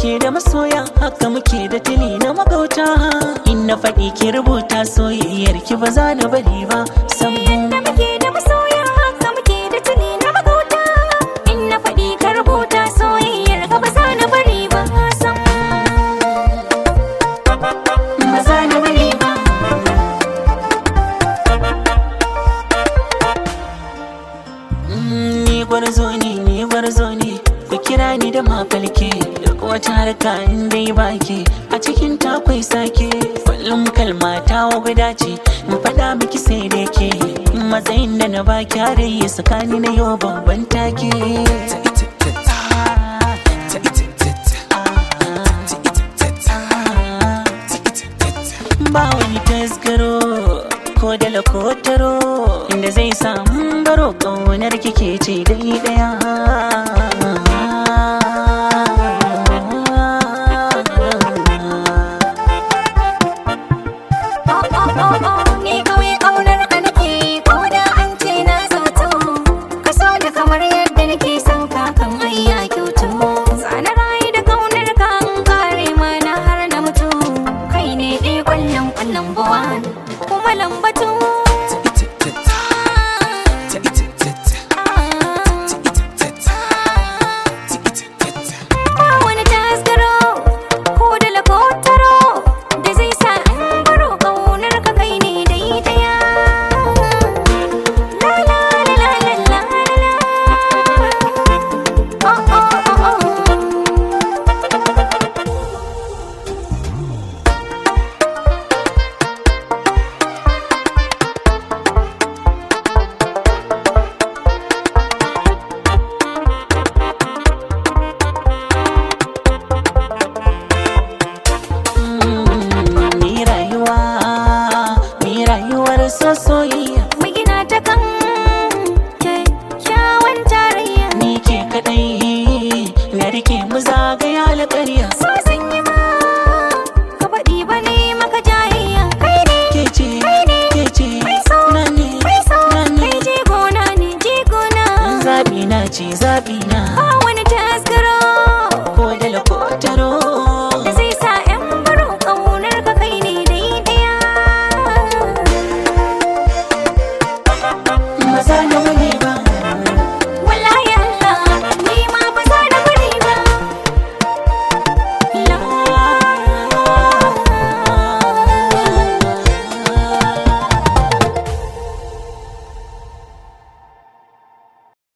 muke da masoya haka muke da tili na magauta in na faɗi ki rubuta soyayyar ki ba za na bari ba sam da muke da masoya haka muke da tuni na magauta in na faɗi ka rubuta soyayyar ka ba za na bari ba sam ba za na bari ba Mm, ni gwarzo ne ni gwarzo ne ku kira ni da mafalke duk wata harka in dai baki a cikin takwai sake kullum kalma ta guda ce in faɗa miki sai da ke matsayin da na baki har yi tsakani na yau babban take ba wani tasgaro ko da lakotaro inda zai samu baro ƙaunar kike ce dai daya Oh oh oh oh ni kawai ƙaunar ka nake ko da an ce na zato ka so da kamar yadda nake son ka kan ayya kyautu zana rayu da ƙaunar ka an kare mana har na mutu kai ne ɗaya ƙwallon ƙwallon buwan kuma lamba